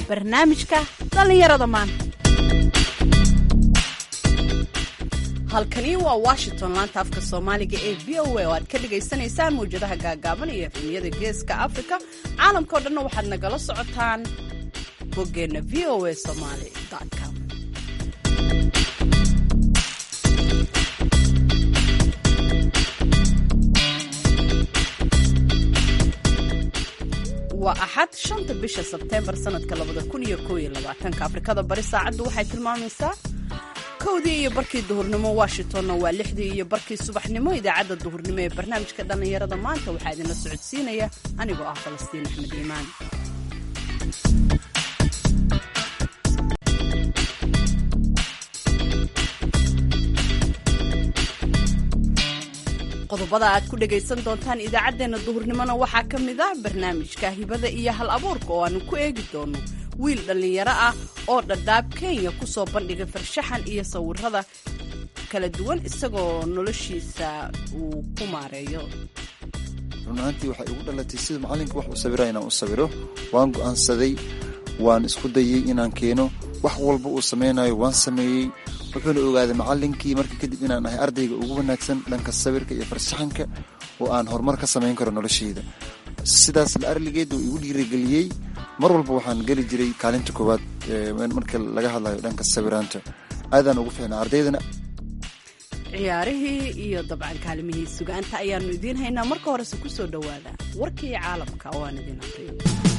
barnaamijka dhallinyarada maanta halkani waa washington laanta afka soomaaliga ee v o a oo aad ka dhagaysanaysaan mawjadaha gaagaaban iyo efemiyada geeska afrika caalamkao dhanna waxaad nagala socotaan boggeenna v o a somaly com waa axad shanta bisha sebteembar sanadka labada kun iyo koob iyo labaatanka afrikada bari saacaddu waxay tilmaamaysaa kowdii iyo barkii duhurnimo washingtonna waa lixdii iyo barkii subaxnimo idaacadda duhurnimo ee barnaamijka dhallinyarada maanta waxaa idinla socodsiinaya anigoo ah falastiin axmed iimaan qodobada aad ku dhagaysan doontaan idaacaddeenna duhurnimona waxaa ka mid ah barnaamijka hibada iyo hal abuurka oo aanu ku eegi doono wiil dhallinyaro ah oo dhadhaab kenya ku soo bandhigay farshaxan iyo sawirada kala duwan isagoo noloshiisa uu ku maareeyo run ahaantii waxay igu dhalatay sida macallinka wax u sawira inaan u sawiro waan go'aansaday waan isku dayey inaan keeno wax walba uu samaynayo waan sameeyey wuxuuna ogaaday macallinkii markii kadib inaan ahay ardayga ugu wanaagsan dhanka sawirka iyo farshaxanka oo aan horumar ka samayn karo noloshayda sidaas la arligeed uu igu dhiirigeliyey mar walba waxaan geli jiray kaalinta koowaad marka laga hadlayo dhanka sawiraanta aadaan ugu fiicnaa ardaydana ciyaarihii iyo dabcan kaalimihii sugaanta ayaannu idiin haynaa marka horese ku soo dhowaada warkii caalamka oo aan idiin aqriyo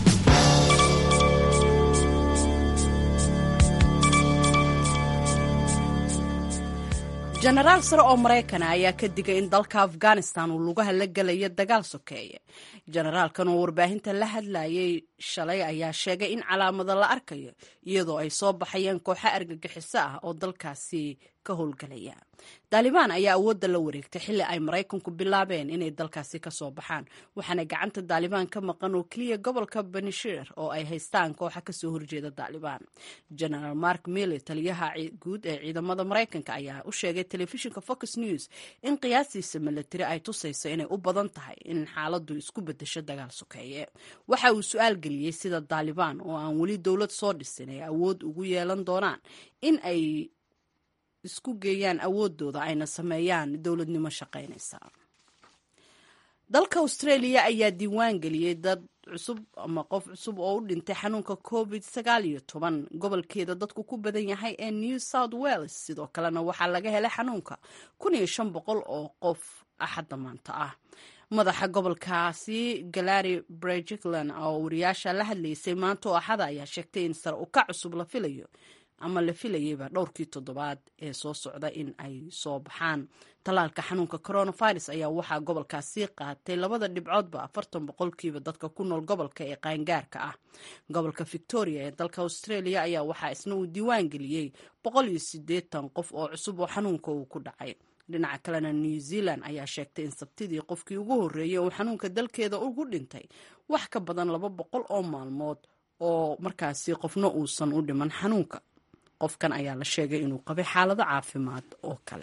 jenaraal sare oo maraykana ayaa ka digay in dalka afghanistan uu lugaha la gelayo dagaal sokeeye jenaraalkan oo warbaahinta la hadlayay shalay ayaa sheegay in calaamado la arkayo iyadoo ay soo baxayeen kooxo argagixiso ah oo dalkaasi ka howlgalaya daalibaan ayaa awoodda la wareegtay xilli ay maraykanku bilaabeen inay dalkaasi ka soo baxaan waxaana gacanta daalibaan ka maqan oo keliya gobolka banishiir oo ay haystaan kooxa kasoo horjeeda daalibaan genaraal mark mille taliyaha guud ee ciidamada maraykanka ayaa u sheegay telefishinka fox news in qiyaastiisa milatari ay tusayso inay u badan tahay in xaaladu isku bedesho dagaal sokeeye waxa uu su-aal geliyey sida daalibaan oo aan weli dowlad soo dhisin ay awood ugu yeelan doonaan in ay isku geeyaan awoodooda ayna sameeyaan dowladnimo shaqaynaysa dalka australia ayaa diiwaan geliyey dad cusub ama qof cusub oo u dhintay xanuunka covid sagaal iyo toban gobolkeeda dadku ku badan yahay ee new south wales sidoo kalena waxaa laga helay xanuunka kun iyo shan boqol oo qof axadda maanta ah madaxa gobolkaasi galari brejigland oo wariyaasha la hadlaysay maanta oo axada ayaa sheegtay in sare uka cusub la filayo ama la filayeyba dhowrkii toddobaad ee soo socda in ay soo baxaan tallaalka xanuunka coronavirus ayaa waxaa gobolkaasi qaatay labada dhibcoodba afartan boqolkiiba dadka ku nool gobolka ee qaangaarka ah gobolka victoria ee dalka australia ayaa waxaa isna uu diiwaan geliyey boqol iyo siddeetan qof oo cusub oo xanuunka uu ku dhacay dhinaca kalena new zealand ayaa sheegtay in sabtidii qofkii ugu horreeyey uu xanuunka dalkeeda ugu dhintay wax ka badan laba boqol oo maalmood oo markaasi qofna uusan u dhiman xanuunka qofkan ayaa la sheegay inuu qabay xaalado caafimaad oo kale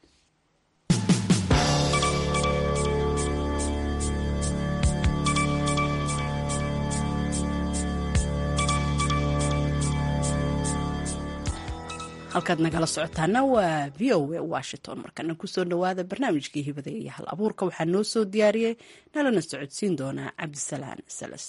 halkaad nagala socotaana waa v o a washington markana kusoo dhowaada barnaamijkii hibada iyo hal abuurka waxaa noo soo diyaariyey nalana socodsiin doonaa cabdisalaan salas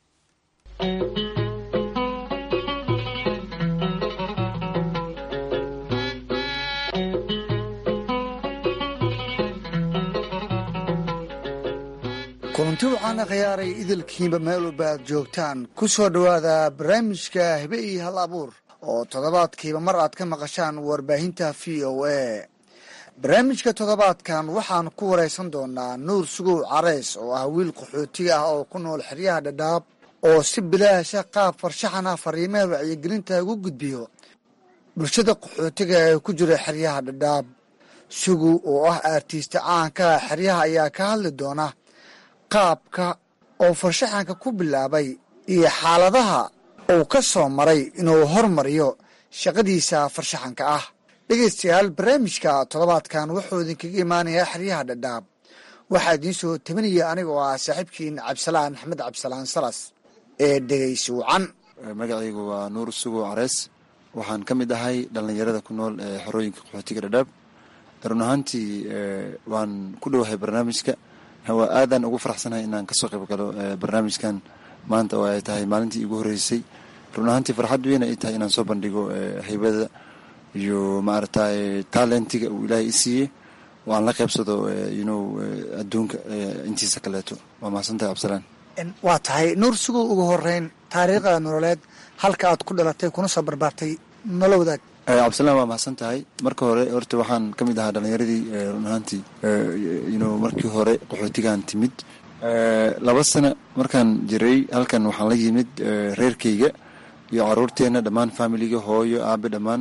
kulanti waxaana khiyaaray idilkiinba meel walba aad joogtaan ku soo dhowaada barnaamijka hibe iyo hal abuur oo toddobaadkiiba mar aad ka maqashaan warbaahinta v o a barnaamijka toddobaadkan waxaan ku waraysan doonaa nuur sugow careys oo ah wiil qaxootiga ah oo ku nool xeryaha dhadhaab oo si bilaasha qaab farshaxan ah fariimaha wacyigelinta ugu gudbiyo bulshada qaxootiga ee ku jira xeryaha dhadhaab sugow oo ah aartiista caanka ah xeryaha ayaa ka hadli doona qaabka oo farshaxanka ku bilaabay iyo xaaladaha uu ka soo maray inuu hormariyo shaqadiisa farshaxanka ah dhegaystayaal barnaamijka toddobaadkan wuxuu idinkaga imaanayaa xeryaha dhadhaab waxaa idiin soo tabinaya anigoo ah saaxiibkiin cabdisalaan axmed cabdisalaan salas ee dhegaysi wacan magacaygu waa nuur sugow carees waxaan ka mid ahay dhallinyarada ku nool ee xorooyinka qaxootiga dhadhaab run ahaantii waan ku dhowahay barnaamijka waa aadaan ugu faraxsanahay inaan kasoo qayb galo barnaamijkan maanta oo ay tahay maalintii igu horreysay run ahaantii farxad weyn ay tahay inaan soo bandhigo haybada iyo maaragtay talentiga uu ilaahay i siiyey oo aan la qaybsado yno adduunka intiisa kaleeto waa mahadsantahay cabdisalaan waa tahay nuur sugow ugu horeyn taariikhda nololeed halka aad ku dhalatay kuna soo barbaartay nolo wadaag cabdisalaan waa mahadsan tahay marka hore horta waxaan ka mid ahaa dhallinyaradii run ahaantii yno markii hore qaxootigaan timid laba sano markaan jiray halkan waxaan la yimid reerkayga iyo caruurteenna dhammaan familiga hooyo aabe dhammaan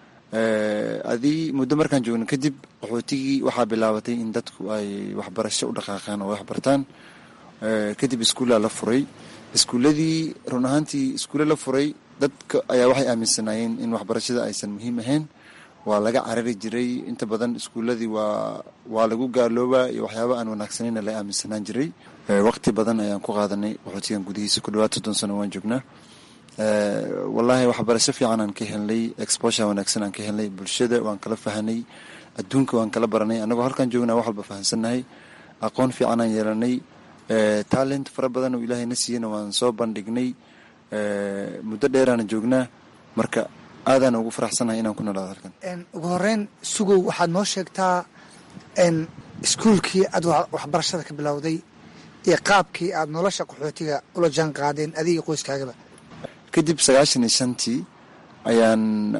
adii muddo markaan joogno kadib qaxootigii waxaa bilaabatay in dadku ay waxbarasho u dhaqaaqaan oo waxbartaan kadib iskuullaa la furay iskuulladii run ahaantii iskuulle la furay dadka ayaa waxay aaminsanaayeen in waxbarashada aysan muhiim ahayn waa laga carari jiray inta badan iskuulladii waa waa lagu gaaloobaa iyo waxyaaba aan wanaagsanayna la aaminsanaan jiray waqti badan ayaan ku qaadanay qaxootigan gudihiisa ku dhawaad soddon sano waan joognaa wallaahi waxbarasho fiican aan ka helnay exposure wanaagsan aan ka helnay bulshada waan kala fahanay adduunka waan kala baranay annagoo halkaan joognaa wax walba fahansannahay aqoon fiican aan yeelanay talent fara badan oo ilaahay na siiyeyna waan soo bandhignay muddo dheeraana joognaa marka aadaan ugu faraxsanahay inaan ku noolaado halkan ugu horeyn sugow waxaad noo sheegtaa iskuulkii aad waxbarashada ka bilowday iyo qaabkii aad nolosha qaxootiga ula jaan qaadeen adiga qoyskaagaba kadib sagaashan iyo shantii ayaan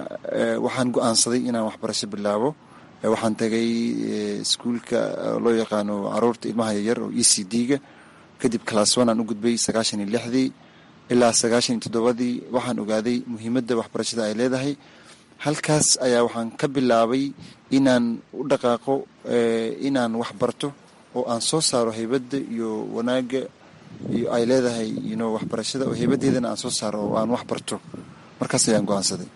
waxaan go-aansaday inaan waxbarasho bilaabo waxaan tagay iskuulka loo yaqaano caruurta ilmaha yaryar oo e c d-ga kadib class one aan u gudbay sagaashan iyo lixdii ilaa sagaashan iyo toddobadii waxaan ogaaday muhiimadda waxbarashada ay leedahay halkaas ayaa waxaan ka bilaabay inaan u dhaqaaqo inaan wax barto oo aan soo saaro haybadda iyo wanaagga iyo ay leedahay yno waxbarashada oo haybadeedana aan soo saaro oo aan wax barto markaas ayaan go-aansaday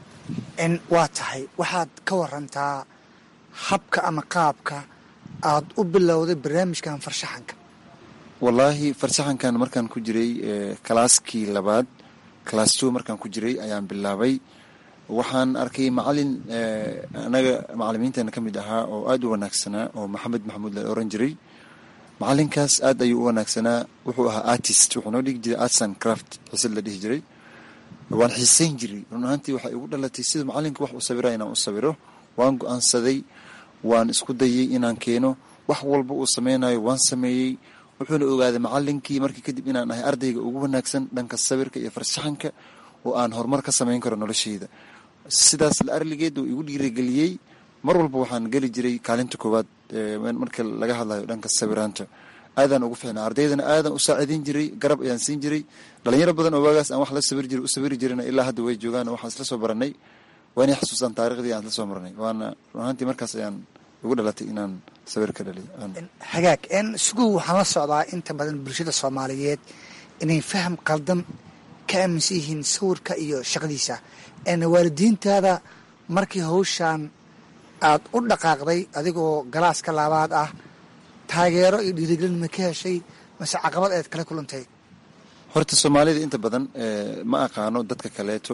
waa tahay waxaad ka warantaa habka ama qaabka aad u bilowday barnaamijkan farshaxanka wallaahi farshaxankan markaan ku jiray kalaaskii labaad class two markaan ku jiray ayaan bilaabay waxaan arkay macalin anaga macalimiinteena ka mid ahaa oo aada u wanaagsanaa oo maxamed maxamuud la oran jiray macalinkaas aad ayuu u wanaagsanaa wuxuu ahaa artist wuxuu noo dhigi jiray arts and craft xisad la dhihi jiray waan xiiseyn jiray run ahaantii waxay igu dhalatay sida macalinka wax uu sawira inaan u sawiro waan go-aansaday waan isku dayay inaan keeno wax walba uu sameynayo waan sameeyey wuxuuna ogaaday macalinkii markii kadib inaan ahay ardayga ugu wanaagsan dhanka sawirka iyo farshaxanka oo aan horumar ka sameyn karo nolosheyda sidaas la arligeed uu igu dhiirigeliyey mar walba waxaan geli jiray kaalinta koowaad marka laga hadlayo dhanka sawiraanta aadaan ugu ficnaa ardaydana aadaan u saaciideyn jiray garab ayaan siin jiray dhalinyaro badan oo waagaas aan wax la sawir jiray u sawiri jirina ilaa hadda way joogaan waxaan isla soo baranay waanay xasuustaan taariikhdii aan isla soo marnay waana run ahaantii markaas ayaan ugu dhalatay inaan sawir ka dhaliyo hagaag sugow waxaan la socdaa inta badan bulshada soomaaliyeed inay faham qaldan ka aaminsan yihiin sawirka iyo shaqadiisa waalidiintaada markii hawshaan aad u dhaqaaqday adigoo galaaska laabaad ah taageero iyo dhiirigelin ma ka heshay mase caqabad eed kala kulantay horta soomaalida inta badan ma aqaano dadka kaleeto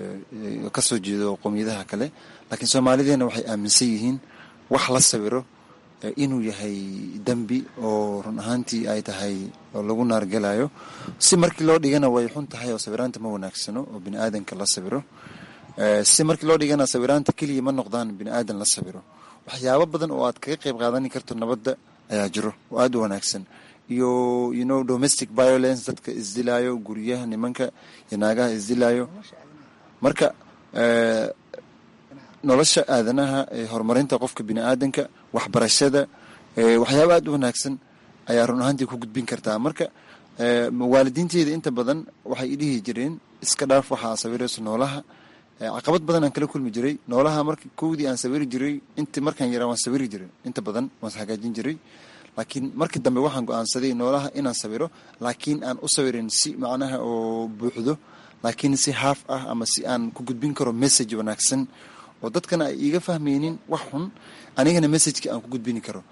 kasoo jeedo qowmiyadaha kale laakiin soomaalideena waxay aaminsan yihiin wax la sawiro inuu yahay dembi oo run ahaantii ay tahay oo lagu naargelayo si markii loo dhigana way xun tahay oo sawiraanta ma wanaagsano oo bini aadanka la sawiro si markii loo dhigana sawiraanta keliya ma noqdaan bini aadan la sawiro waxyaabo badan oo aad kaga qayb qaadani karto nabadda ayaa jiro oo aada u wanaagsan iyo you know domestic violence dadka isdilaayo guryaha nimanka iyo naagaha isdilaayo marka nolosha aadanaha horumarinta qofka bini aadanka waxbarashada waxyaaba aada u wanaagsan ayaa run ahaantii ku gudbin kartaa marka waalidiinteeda inta badan waxay idhihi jireen iska dhaaf waxaa sawirayso noolaha caqabad badan aan kala kulmi jiray noolaha marka kowdii aan sawiri jiray int markaan yaraa waan sawiri jiray inta badan waan hagaajin jiray laakiin markii dambe waxaan go-aansaday noolaha inaan sawiro laakiin aan u sawirin si macnaha oo buuxdo laakiin si haaf ah ama si aan ku gudbin karo message wanaagsan oo dadkana ay iiga fahmaynin wax xun anigana messageki aan ku gudbini karo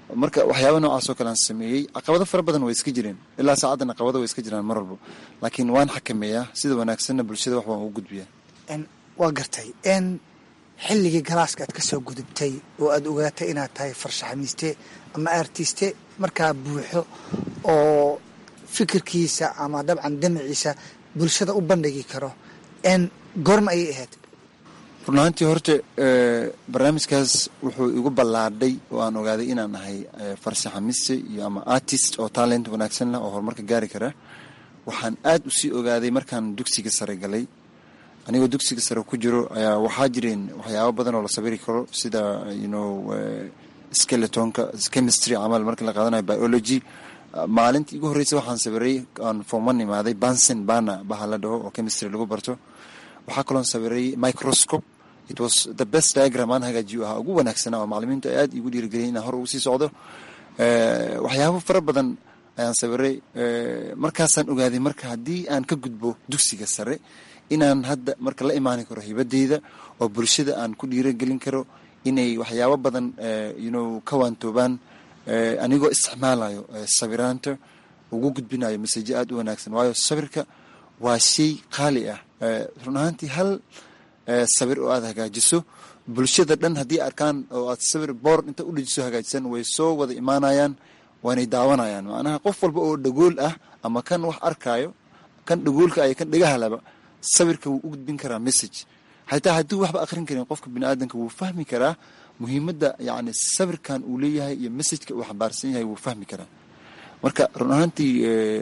marka waxyaaba noocaas oo kale aan sameeyey caqabado fara badan way iska jireen ilaa saacaddan caqabado way iska jiraan mar walbo laakiin waan xakameeyaa sida wanaagsanna bulshada wax waan ugu gudbiyaa waa gartay n xilligii galaaska aad ka soo gudubtay oo aada ogaatay inaad tahay farshaxamiiste ama artiste markaa buuxo oo fikirkiisa ama dabcan damaciisa bulshada u bandhigi karo n goorma ayay ahayd run ahaantii horta barnaamijkaas wuxuu igu ballaadhay oo aan ogaaday inaan ahay farshaxamiste iyo ama artist oo talent wanaagsan leh oo horumarka gaari kara waxaan aad usii ogaaday markaan dugsiga sare galay anigoo dugsiga sare ku jiro ayaa waxaa jireen waxyaabo badan oo la sabiri karo sida you know skeletonka chemistry camal markii la qaadanayo biology maalintii igu horreysay waxaan sawiray aan forman imaaday bansen bana baha la dhaho oo chemistry lagu barto waxaa kaloon sawiray microscope it was the best diagram aan hagaajiyo ahaa ugu wanaagsanaa oo macalimiintu ay aad igu dhiirigeliyay inaan hor ugu sii socdo waxyaabo fara badan ayaan sawiray markaasaan ogaaday marka haddii aan ka gudbo dugsiga sare inaan hadda marka la imaani karo hibadeyda oo bulshada aan ku dhiiragelin karo inay waxyaabo badan you know ka waantoobaan anigoo isticmaalayo sawiraanta ugu gudbinayo maseje aad u wanaagsan waayo sawirka waa shay qaali ah run ahaantii hal sawir oo aad hagaajiso bulshada dhan haddii arkaan oo aad sawir boor inta u dhejiso hagaajisan way soo wada imaanayaan waanay daawanayaan macnaha qof walba oo dhagool ah ama kan wax arkaayo kan dhagoolka ay kan dhagahalaba sawirka wuu u gudbin karaa message xataa hadduu waxba akhrin karin qofka biniaadanka wuu fahmi karaa muhiimadda yacni sawirkan uu leeyahay iyo messageka uu xambaarsan yahay wuu fahmi karaa marka run ahaantii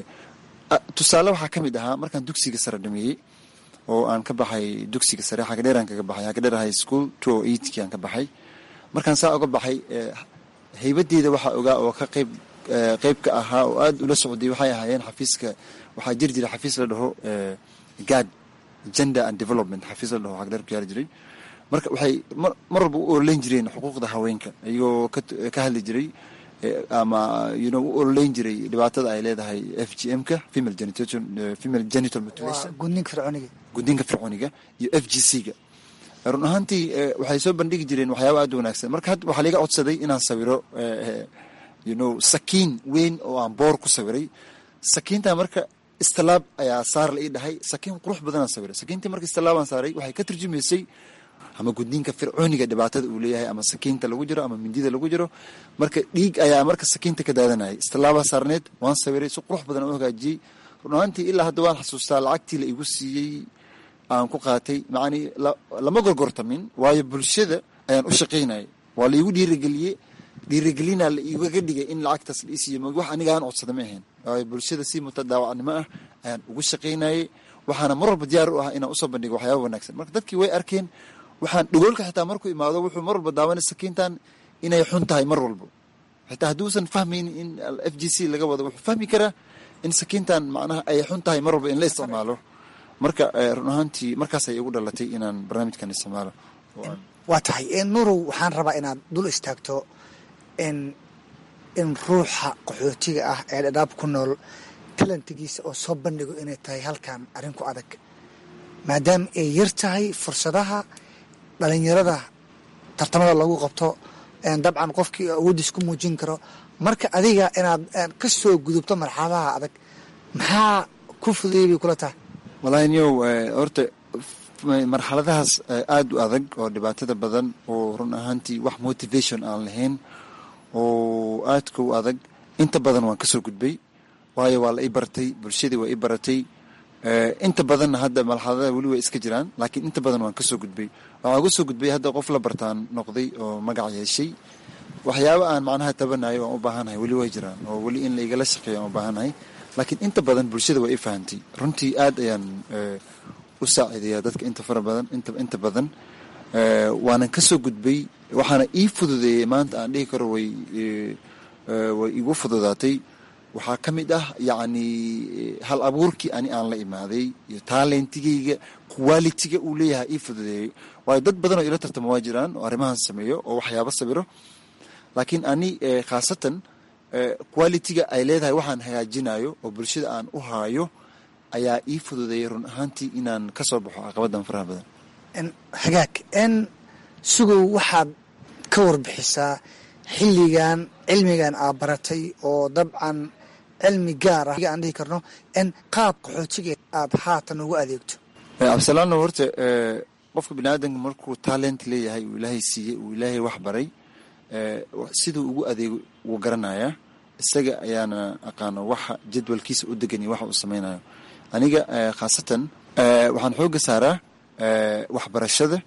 tusaale waxaa ka mid ahaa markaan dugsiga sare dhameeyey oo aan ka baxay dugsiga sare xagadheeraan kaga baxay xagadheer high school two o eightkii aan ka baxay markaan saa uga baxay haybadeeda waxaa ogaa oo ka qayb qayb ka ahaa oo aada ula socday waxay ahaayeen xafiiska waxaa jiri jiray xafiis la dhaho gad gender and development xafiis la dhaho xagadheer ku yaali jiray marka waxay mar walba u ololeyn jireen xuquuqda haweenka iyagoo ka hadli jiray ama you know u ololeyn jiray dhibaatada ay leedahay f g m ka female genital female genital mutilation gudninka fircooniga gudniinka fircooniga iyo f g c ga run ahaantii waxay soo bandhigi jireen waxyaaba aad u wanaagsan marka hadda waxaa liga codsaday inaan sawiro you know sakiin weyn oo aan boor ku sawiray sakiinta marka istilaab ayaa saar la ii dhahay sakiin qurux badanaan sawiray sakiintii marka istilaabaan saaray waxay ka turjumaysay ama gudniinka fircooniga dhibaatada uu leeyahay ama sakiinta lagu jiro ama mindida lagu jiro marka dhiig ayaa marka sakiinta ka daadanayay istilaabaa saarneed waan sawiray si qurux badan u hagaajiyey run ahaantii ilaa hadda waan xasuustaa lacagtii la igu siiyey aan ku qaatay macanii lama gorgortamin waayo bulshada ayaan u shaqaynayay waa laigu dhiirigeliyey dhiirigelinaa la igaga dhigay in lacagtaas la isiiyo wax aniga aan codsada ma ahayn waayo bulshada si mutadaawacnimo ah ayaan ugu shaqaynayay waxaana mar walba diyaar u ah inaan usoo bandhigo waxyaaba wanaagsan marka dadkii way arkeen waxaan dhagoolka xitaa markuu imaado wuxuu mar walba daawanay sakiintan inay xun tahay mar walbo xitaa hadduusan fahmaynin in f g c laga wado wuxuu fahmi karaa in sakiintan macnaha ay xun tahay mar walba in la isticmaalo marka run ahaantii markaas ay igu dhalatay inaan barnaamijkan isticmaalo waa tahay nuurow waxaan rabaa inaad dul istaagto in in ruuxa qaxootiga ah ee dhadhaab ku nool talantigiisa oo soo bandhigo inay tahay halkan arrin ku adag maadaama ay yar tahay fursadaha dhalinyarada tartamada lagu qabto dabcan qofkii awooddiis ku muujin karo marka adiga inaad ka soo gudubto marxaladaha adag maxaa ku fudayay bay kula tahay wallaahi niyow horta marxaladahaas aada u adag oo dhibaatada badan oo run ahaantii wax motivation aan lahayn oo aadka u adag inta badan waan kasoo gudbay waayo waa la i bartay bulshadii waa i baratay inta badanna hadda marxaladaha weli way iska jiraan laakiin inta badan waan kasoo gudbay waxaan uga soo gudbay hadda qof la bartaan noqday oo magac yeeshay waxyaaba aan macnaha tabanayo waan u baahanahay weli way jiraan oo weli in la igala shaqeeyo aan u baahanahay laakiin inta badan bulshada waa i fahantay runtii aad ayaan u saaciidayaa dadka inta fara badan inta inta badan waanan kasoo gudbay waxaana ii fududeeyey maanta aan dhihi karo way way igu fududaatay waxaa ka mid ah yacni hal abuurkii ani aan la imaaday iyo taalentigeyga qualitiga uu leeyahay ii fududeeyey waayo dad badan oo ila tartamo waa jiraan oo arrimahan sameeyo oo waxyaabo sawiro laakiin ani khaasatan qualitiga ay leedahay waxaan hagaajinayo oo bulshada aan u haayo ayaa ii fududeeyay run ahaantii inaan ka soo baxo caqabadan faraha badan hagaag n sugow waxaad ka warbixisaa xilligan cilmigan aad baratay oo dabcan cilmi gaar ah aan dhihi karno in qaab qaxootiga aad haatan ugu adeegto cabdisalaano horta qofka bini aadamka markuu talent leeyahay uu ilaahay siiyey uu ilaahay wax baray siduu ugu adeego wuu garanayaa isaga ayaana aqaano waxa jadwalkiisa u degan iyo waxa uu sameynayo aniga khaasatan waxaan xooga saaraa waxbarashada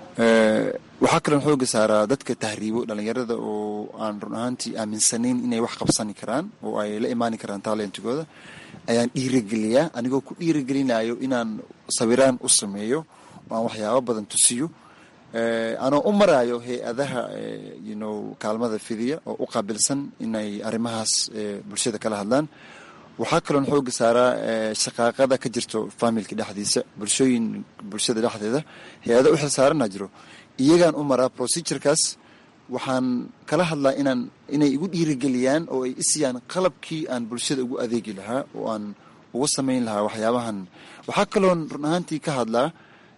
waxaa kaloon xooga saaraa dadka tahriibo dhalinyarada oo aan run ahaantii aaminsanayn inay wax qabsani karaan oo ay la imaani karaan talentigooda ayaan dhiirigeliyaa anigoo ku dhiirigelinayo inaan sawiraan u sameeyo oo aan waxyaabo badan tusiyo anoo u maraayo hay-adaha yno kaalmada fidiya oo u qaabilsan inay arrimahaas bulshada kala hadlaan waxaa kaloon xooga saaraa shaqaaqada ka jirto familka dhexdiisa bulshooyin bulshada dhexdeeda hay-ada u xilsaarana jiro iyagaan u maraa procedurekaas waxaan kala hadlaa inaan inay igu dhiirigeliyaan oo ay isiyaan qalabkii aan bulshada ugu adeegi lahaa oo aan ugu samayn lahaa waxyaabahan waxaa kaloon run ahaantii ka hadlaa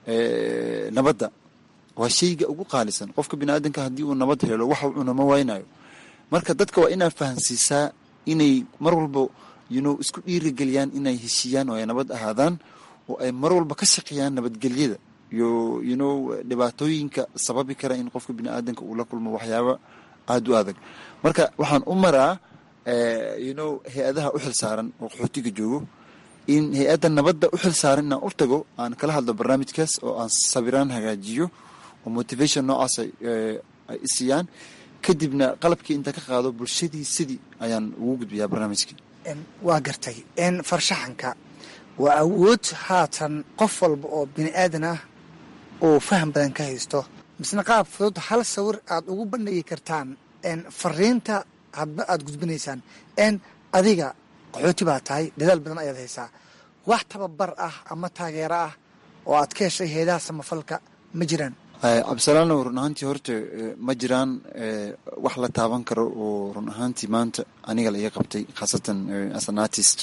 nabadda waa shayga ugu qaalisan qofka bini aadamka haddii uu nabad helo waxa cunama waynayo marka dadka waa inaa fahansiisaa inay mar walba yuno isku dhiirigeliyaan inay heshiiyaan oo ay nabad ahaadaan oo ay mar walba ka shaqeeyaan nabadgelyada iyo yuno dhibaatooyinka sababi kara in qofka bini aadamka uu la kulmo waxyaaba aada u adag marka waxaan u maraa yuno hay-adaha u xilsaaran oo qaxootiga joogo in hay-adda nabadda u xilsaaran inaan u tago aan kala hadlo barnaamijkaas oo aan sabiraan hagaajiyo oo motivation noocaas ay isiyaan kadibna qalabkii inta ka qaado bulshadii sidii ayaan ugu gudbiyaa barnaamijkii waa gartay farshaxanka waa awood haatan qof walba oo bini aadan ah oo faham badan ka haysto misna qaab fudud hal sawir aad ugu bandhigi kartaan fariinta hadba aad gudbinaysaan n adiga qaxooti baa tahay dadaal badan ayaad haysaa wax tababar ah ama taageero ah oo aad ka heshay heedaha samafalka ma jiraan cabdisalaano run ahaantii horta ma jiraan wax la taaban karo oo run ahaantii maanta aniga la iga qabtay khaasatan as an artist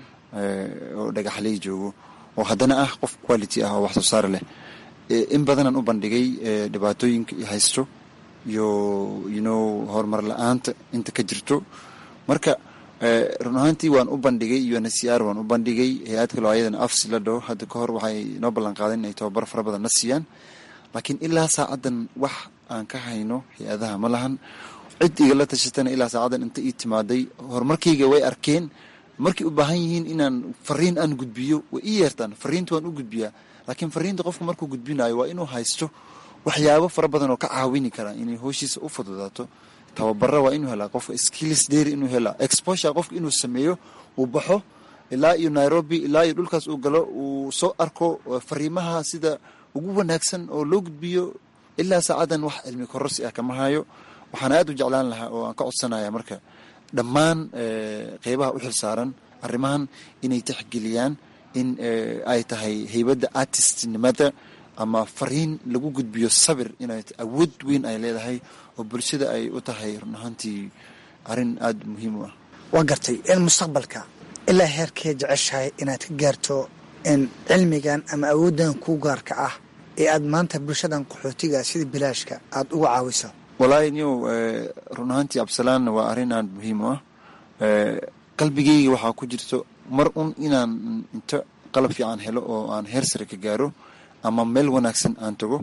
oo dhagaxley joogo oo haddana ah qof quality ah oo wax soo saar leh in badanaan u bandhigay dhibaatooyinka i haysto iyo you horumar la-aanta inta ka jirto marka run ahaantii waan u bandhigay unhcr waan u bandhigay hay-ad kaloo ayadana afsi la dhaho hadda ka hor waxay noo ballan qaadeen inay tababar fara badan na siiyaan laakiin ilaa saacadan wax aan ka hayno hay-adaha ma lahan cid igala tashatana ilaa saacadan inta ii timaaday horumarkayga way arkeen markay u baahan yihiin inaan fariin aan gudbiyo way ii yeertaan fariinta waan u gudbiyaa laakiin fariinta qofka markuu gudbinayo waa inuu haysto waxyaabo fara badan oo ka caawini kara inay hooshiisa u fududaato tababara waa inuu helaa qofka skills dheeri inuu helaa exposure qofka inuu sameeyo uu baxo ilaa iyo nairobi ilaa iyo dhulkaas uu galo uu soo arko fariimaha sida ugu wanaagsan oo loo gudbiyo ilaa saacadan wax cilmi korosi ah kama hayo waxaan aad u jeclaan lahaa oo aan ka codsanaya marka dhammaan qeybaha u xilsaaran arrimahan inay tixgeliyaan in ay tahay heybadda artistnimada ama fariin lagu gudbiyo sabir inay awood weyn ay leedahay oo bulshada ay u tahay run ahaantii arrin aada muhiim u ah waa gartay in mustaqbalka ilaa heerkee jeceshahay inaad ka gaarto in cilmigan ama awooddan kuu gaarka ah ee aad maanta bulshadan qaxootiga sida bilaashka aada uga caawiso walaahi niyow run ahaantii absalaanna waa arrin aada muhiim u ah qalbigeyga waxaa ku jirto mar un inaan inta qalab fiican helo oo aan heer sare ka gaaro ama meel wanaagsan aan tago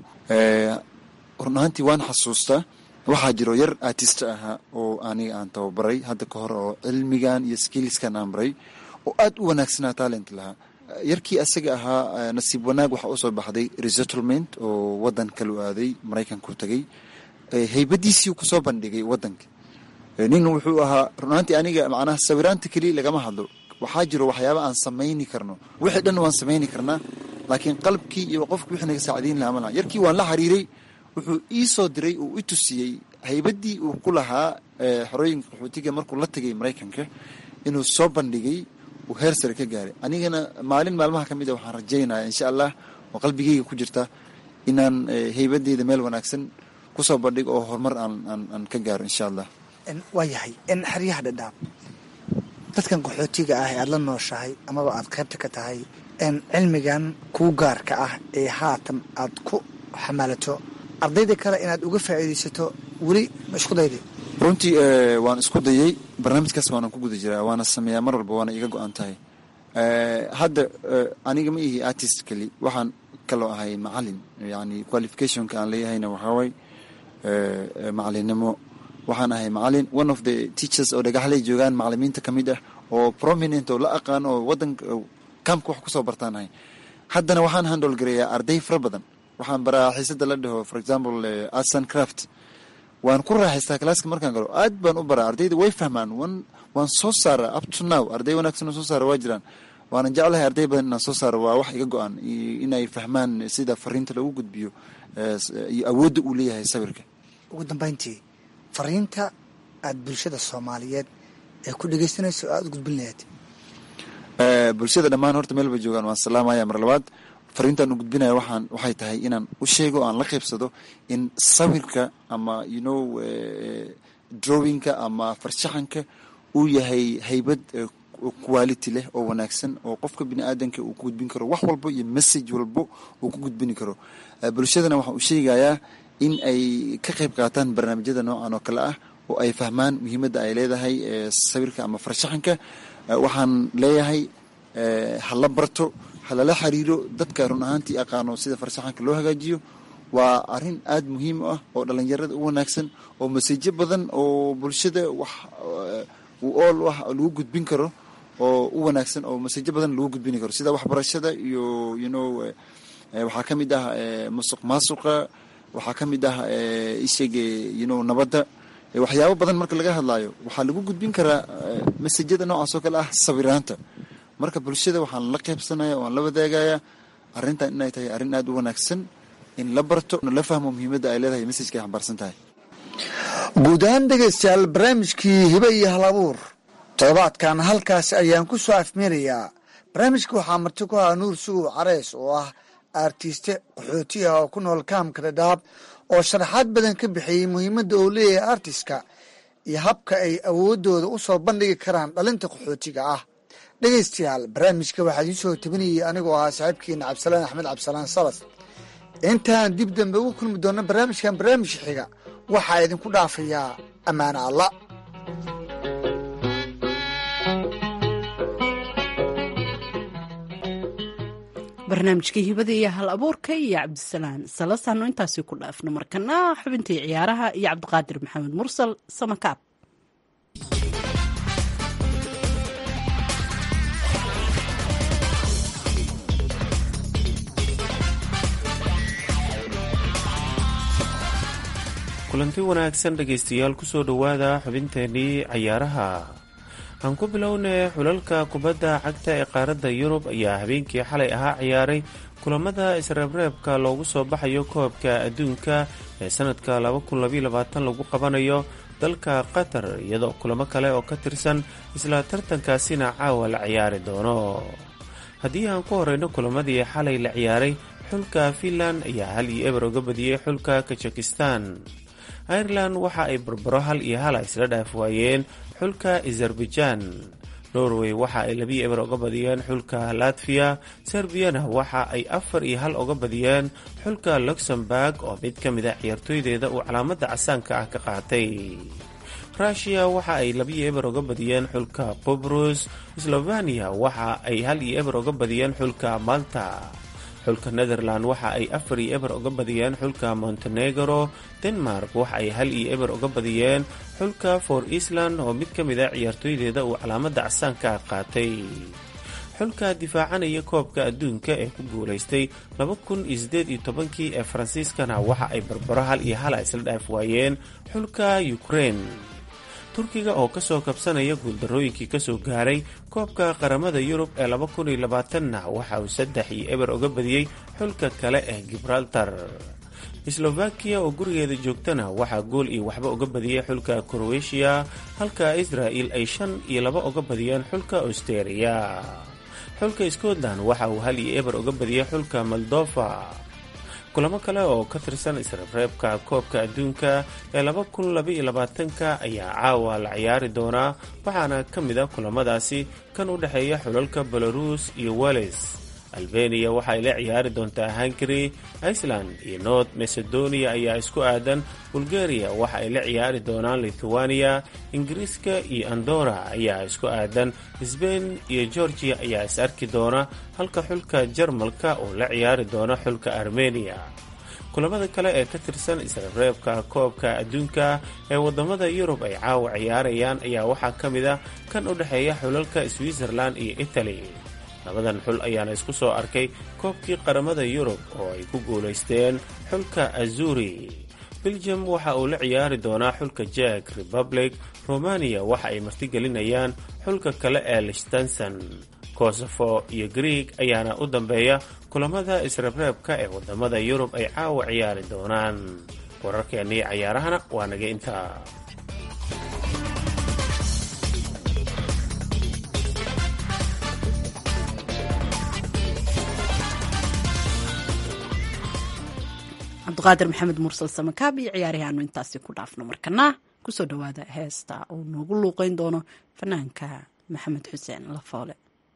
run ahaantii waan xasuustaa waxaa jiro yar artista ahaa oo aniga aan tababaray hadda ka hor oo cilmigan iyo skillskan aan baray oo aada u wanaagsanaa talent lahaa yarkii asaga ahaa nasiib wanaag waxaa usoo baxday resettlement oo wadan kalu aaday maraykanku tagay heybadiisii kusoo bandhigay wadanka nin wuxuu ahaa runaantii aniga macnaha sawiraanta keliya lagama hadlo waxaa jiro waxyaaba aan samayni karno wixii dhan waan samayni karnaa laakiin qalbkii iyo qofki wixii naga saacdiin lahaa malaha yarkii waan la xiriiray wuxuu ii soo diray uu i tusiyey haybadii uu ku lahaa xorooyinka qaxootiga markuu la tagay maraykanka inuu soo bandhigay uu heer sare ka gaaray anigana maalin maalmaha ka mid a waxaan rajaynaya insha allah oo qalbigeyga ku jirta inaan heybadeyda meel wanaagsan kusoo bandhigo oo horumar aan ka gaaro insha allah waa yahay in xeryaha dhadhaab dadkan qaxootiga ah ee aada la nooshahay amaba aada qaybta ka tahay cilmigan kuu gaarka ah ee haatan aad ku xamaalato ardayda kale inaad uga faa'iidaysato weli ma isku dayday runtii waan isku dayay barnaamijkaas waanan ku guda jiraa waana sameeyaa mar walba waana iga go-an tahay hadda aniga ma ihi artist keli waxaan kaloo ahay macalin yani qualificationka aan leeyahayna waxaaway macalinimo waxaan ahay macalin one of the teachers oo dhagaxley joogaan macalimiinta ka mid ah oo prominent oo la aqaan oo wadanka kaamka wax kusoo bartaan ahay haddana waxaan handle gareeyaa arday fara badan waxaan baraa xiisada la dhaho for example arts and craft waan ku raaxaystaa kalaaska markaan galo aad baan u baraa ardayda way fahmaan waan soo saara up to now arday wanaagsan oo soo saara waa jiraan waanan jeclahay arday badan inaan soo saaro waa wax iga go-an inay fahmaan sida fariinta lagu gudbiyo iyo awoodda uu leeyahay sawirka ugu dambeyntii fariinta aada bulshada soomaaliyeed ee ku dhegeysanayso aada u gudbin lahayd bulshada dhammaan horta meel bay joogaan waan salaamaya mar labaad fariintaan u gudbinaya waxaan waxay tahay inaan u sheego o aan la qaybsado in sawirka ama you know drawingka ama farshaxanka uu yahay haybad quality leh oo wanaagsan oo qofka bini aadanka uu ku gudbin karo wax walbo iyo message walbo uu ku gudbini karo bulshadana waxaan u sheegayaa in ay ka qayb qaataan barnaamijyada noocan oo kale ah oo ay fahmaan muhiimadda ay leedahay sawirka ama farshaxanka waxaan leeyahay hala barto halala xiriiro dadka run ahaantii aqaano sida farshaxanka loo hagaajiyo waa arin aada muhiim u ah oo dhalinyarada u wanaagsan oo maseejo badan oo bulshada wax u ool u ah lagu gudbin karo oo u wanaagsan oo maseejo badan lagu gudbini karo sida waxbarashada iyo you know waxaa ka mid ah musuq maasuqa waxaa ka mid ah isheege you know nabadda waxyaabo badan marka laga hadlaayo waxaa lagu gudbin karaa masajada noocaas oo kale ah sawiraanta marka bulshada waxaan la qaybsanaya waan la wadaagaya arrintan inay tahay arrin aada u wanaagsan in la barto la fahmo muhiimadda ay leedahay messajka ay xambaarsan tahay guud ahaan dhegaystayaal barnaamijkii hibe iyo hal abuur toddobaadkan halkaas ayaan ku soo afmeerayaa barnaamijka waxaa marti ku ahaa nuur sugow careys oo ah artiste qaxooti ah oo ku nool kaamka dhadhaab oo sharaxaad badan ka bixiyey muhiimadda uu leeyahay artiska iyo habka ay awooddooda u soo bandhigi karaan dhalinta qaxootiga ah dhegaystayaal barnaamijka waxaa idiin soo tabinayay anigoo ahaa saaxiibkeena cabdisalaan axmed cabdisalaan salas intaan dib dambe ugu kulmi doona barnaamijkan barnaamijka xiga waxaa idinku dhaafayaa ammaano alla barnaamijkii hibada iyo hal abuurka iyo cabdisalaan salasaano intaasi ku dhaafno markana xubintii ciyaaraha iyo cabdiqaadir maxamed mursal samakaab kulanti wanaagsan dhegaystayaal kusoo dhowaada xubinteenii cayaaraha aan ku bilownay xulalka kubadda cagta ee qaaradda yurub ayaa habeenkii xalay ahaa ciyaaray kulamada isreebreebka loogu soo baxayo koobka adduunka ee sanadka lagu qabanayo dalka qatar iyadoo kulamo kale oo ka tirsan isla tartankaasina caawa la ciyaari doono haddii aan ku horeyno kulamadii xalay la ciyaaray xulka finland ayaa hal iyo eber uga badiyey xulka kazakhistan ireland waxa ay barbaro hal iyo hala isla dhaaf waayeen xulka azerbaijan norway waxa ay labiyo eber uga badiyeen xulka latviya serbiyana waxa ay afar iyo hal uga badiyeen xulka luxemburg oo mid ka mid a ciyaartooydeeda uu calaamada casaanka ah ka qaatay rushia waxa ay labiyo eber uga badiyeen xulka qubrus sloveniya waxa ay hal iyo eber uga badiyeen xulka malta xulka netherland waxa ay afar iyo eber uga badiyeen xulka montenegro denmark waxa ay hal iyo eber uga badiyeen xulka for island oo mid ka mid a ciyaartooydeeda uu calaamada casaanka qaatay xulka difaacanaya koobka adduunka ee ku guulaystay kii ee faransiiskana waxa ay barbaro hal iyo hala isla dhaaf waayeen xulka ukraine turkiga oo kasoo kabsanaya guuldarooyinkii kasoo gaaray koobka qaramada yurub ee na waxa uu saddex iyo eber uga badiyey xulka kale ee gibraltar slovakiya oo gurigeeda joogtana waxaa gool iyo waxba uga badiyey xulka krowetiya halka israa'il ay shan iyo laba uga badiyeen xulka austeria xulka scotland waxa uu hal iyo eber uga badiyey xulka moldova kulamo kale oo ka tirsan isreebreebka koobka adduunka ee ka ayaa caawa la ciyaari doonaa waxaana ka mid a kulamadaasi kan u dhexeeya xulalka belarus iyo wales albeniya waxa ay la ciyaari doontaa hungary iceland iyo north macedonia ayaa isku aadan bulgaria waxa ay la ciyaari doonaan lithuania ingiriiska iyo andora ayaa isku aadan sbain iyo georgia ayaa is arki doona halka xulka jarmalka uu la ciyaari doono xulka armeniya kulamada kale ee ka tirsan isreebreebka koobka adduunka ee wadamada yurub ay caawa ciyaarayaan ayaa waxaa ka mid ah kan u dhexeeya xulalka switzerland iyo italy labadan xul ayaana isku soo arkay koobkii qaramada yurub oo ay ku guulaysteen xulka azuri belgium waxa uu la ciyaari doonaa xulka jek republic romania waxa ay martigelinayaan xulka kale ee lichtenson kosofo iyo greeg ayaana u dambeeya kulamada isreebreebka ee wadamada yurub ay caawa ciyaari doonaan wararkeennii cayaarahana waa naga intaa cabdiqaadir maxamed mursal samakaab iyo ciyaarihii aanu intaasi ku dhaafno markana kusoo dhawaada heesta uu noogu luuqeyn doono fanaanka maxamed xuseen lafoole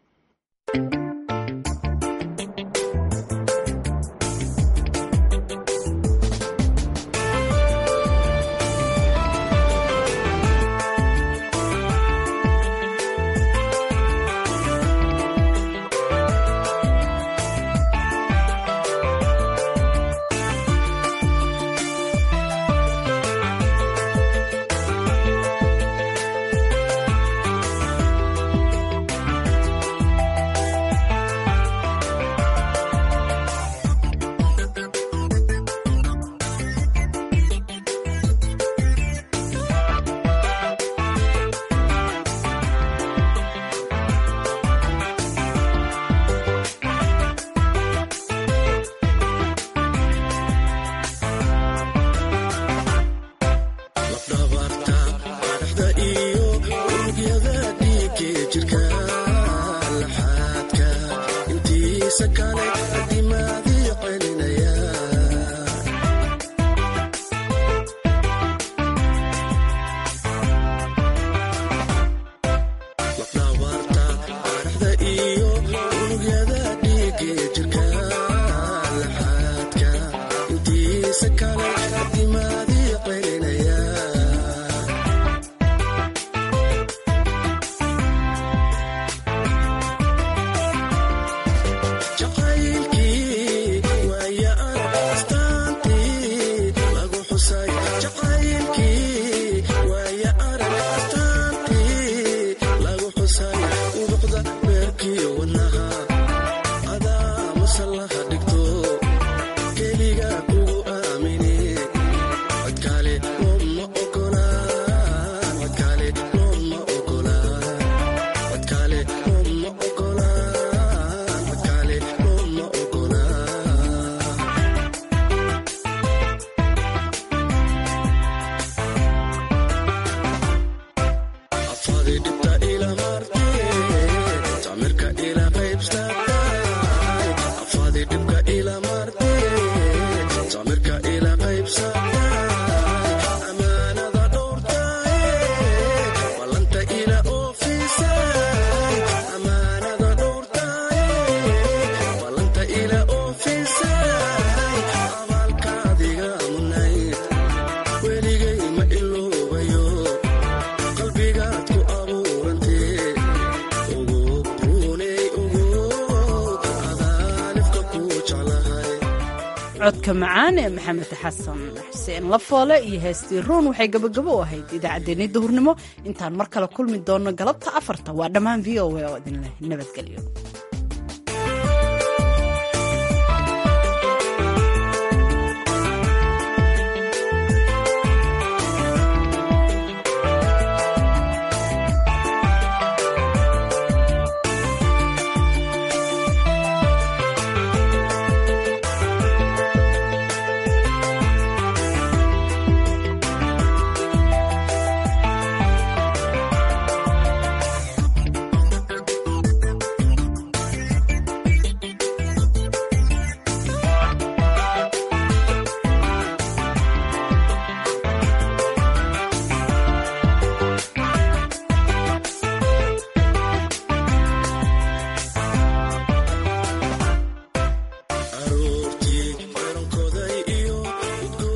codka macaan ee maxamed xasan xuseen lafoole iyo heestii ruun waxay gabagabo u ahayd idaacaddeenni duhurnimo intaan mar kale kulmi doonno galabta afarta waa dhammaan v o a oo idinleh nabadgelyo